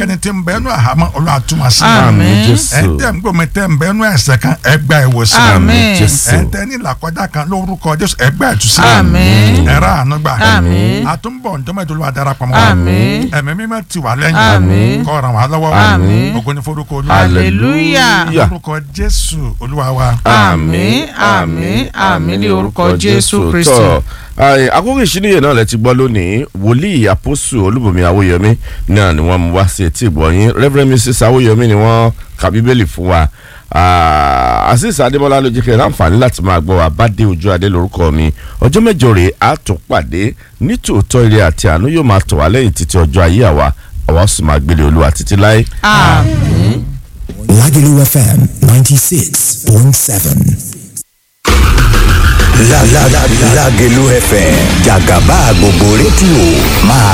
ẹnikẹ́ni tí ń bẹ ẹnu àhámọ́ Olúwa tú wọn sí Àmín. Jésù. ẹ̀ńtẹ́ ń gbòmí tẹ́ ń bẹ ẹnu ẹ̀ṣẹ̀ kan ẹgbẹ́ ìwòsàn Àmín. Jésù. ẹ̀ńtẹ́ ní ìlàkọjá kan lórúkọ Jésù ẹgbẹ́ ìtúsí Àmín. ẹ̀rọ àánú gbà Àmín. àtúnbọ̀ ntọ́mọ̀tò Olúwa darapọ̀ mọ́ wa Àmín. ẹ̀mí mímọ́ ti wà lẹ́yìn Àmín. kó ràn wá lọ́wọ́ Àmín. ògo ní forúkọ Olúwa Hallelujah. lórúkọ Jésù Olúwa wa Àmín, àmín, àmín ní orúkọ Jésù Kristi. tọ́ ẹ, àkókò ìṣíníyè náà lẹ ti gbọ́ lónìí wòlíì àpòsù olúbùnmi awóyọmí náà ni wọ́n mú wá sí etí ìgbọ̀nyín reverend mrs awóyọmí ni wọ́n ka bíbélì fún wa Ah, azeez adémọlá ló jẹ́ kí ẹ láǹfààní láti máa gbọ́ wa bá dé ojú adé lórúkọ mi ọjọ́ mẹ́jọ rèé á tún pàdé nítòótọ́ ire àti àánú yóò máa tọ̀ wá lẹ́yìn títí ọjọ́ ayé àwa àwa sì máa gbélé olúwa títí láé. Àmín. Lagelu FM 96.7. La la la Lagelu FM Jagaba gbogbo rédíò máa